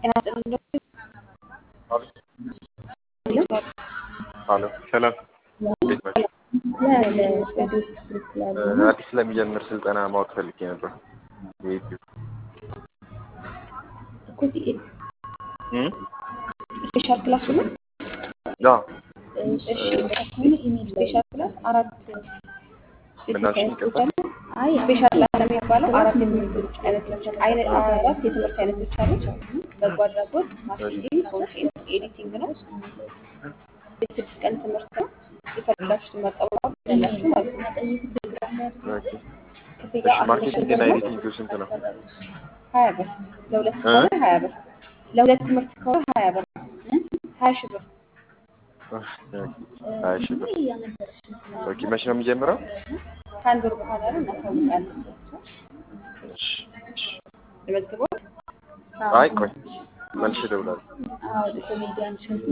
ጤና ይስጥልኝ። አሎ ሰላም፣ እንዴት ናቸው? አዲስ ስለሚጀምር ስልጠና ማወቅ ፈልጌ ነበር። የዩቲዩብ እም? ስፔሻል ክላስ ነው። አዎ፣ እሺ ስፔሻል ክላስ አራት ምናልሽ ይቀባል? አይ ስፔሻል ክላስ የሚባለው አራት የትምህርቶች አይነቶች አይነ- አራት የትምህርት አይነቶች አሉት። በጎ አድራጎት፣ ማርኬቲንግ፣ ኮንቴንት ኤዲቲንግ ነው። የስድስት ቀን ትምህርት ነው። የፈለጋችሁትን መጠባበቅ ያላችሁ ማለት ነው። ኦኬ። ክፍያ እሺ፣ አስር ማርኬቲንግ ሺህ እና ብር ነው። ኤዲቲንግ ስንት ነው? ሀያ ብር ለሁለት ከሆነ ሀያ ብር ለሁለት ትምህርት ከሆነ ሀያ ብር ሀያ ሺህ ብር ሀያ ሺህ ብር። ኦኬ፣ መቼ ነው የሚጀምረው? ከአንድ ወር በኋላ ነው እናሳውቃለን። እሺ፣ እሺ። ለመዝግቦት አይ ቆይ መልሼ እደውላለሁ።